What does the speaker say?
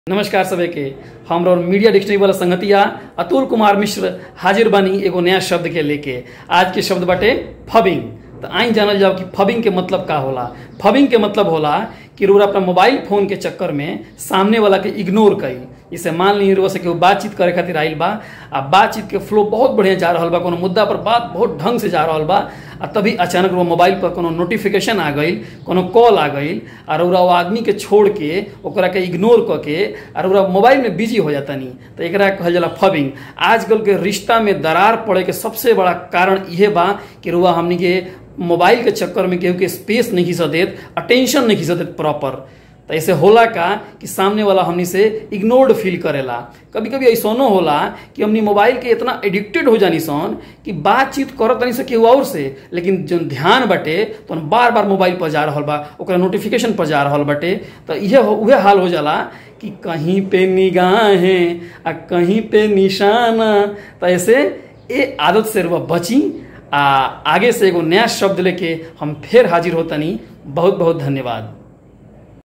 नमस्कार सभी के हम और मीडिया डिक्शनरी वाला संगतिया अतुल कुमार मिश्र हाजिर बानी एगो नया शब्द के लेके आज के शब्द बाटे फबिंग तो आई जानल जाओ कि फबिंग के मतलब का होला फबिंग के मतलब होला कि रोरा अपना मोबाइल फोन के चक्कर में सामने वाला के इग्नोर कई इसे मान ली रोआ से केहू बातचीत करे खातिर आइल बा आ बातचीत के फ्लो बहुत बढ़िया जा रहा बा कोनो मुद्दा पर बात बहुत ढंग से जा रहा बा आ तभी अचानक वो मोबाइल पर कोनो नोटिफिकेशन आ गई कोनो कॉल आ गई और ओरा वो आदमी के छोड़ के ओकरा के इग्नोर क के और ओरा मोबाइल में बिजी हो जाता नहीं तो एकरा कहल जाला फबिंग आजकल के रिश्ता में दरार पड़े के सबसे बड़ा कारण इहे बा कि रुआ हमनी के मोबाइल के चक्कर में केहू के स्पेस नहीं खींच देत अटेंशन नहीं खींच देत प्रॉपर तो ऐसे होला का कि सामने वाला हमनी से इग्नोर्ड फील करेला कभी कभी ऐसनो होला कि हमनी मोबाइल के इतना एडिक्टेड हो जानी सन कि बातचीत करत नहीं से केहू और से लेकिन जो ध्यान बटे तो बार बार मोबाइल पर जा रहा बा ओकरा नोटिफिकेशन पर जा रहा बटे तो इहे उहे हाल हो जाला कि कहीं पे निगाहें आ कहीं पे निशाना तो ऐसे ए आदत से रुआ बची आ आगे से एगो नया शब्द लेके हम फिर हाजिर होतनी बहुत बहुत धन्यवाद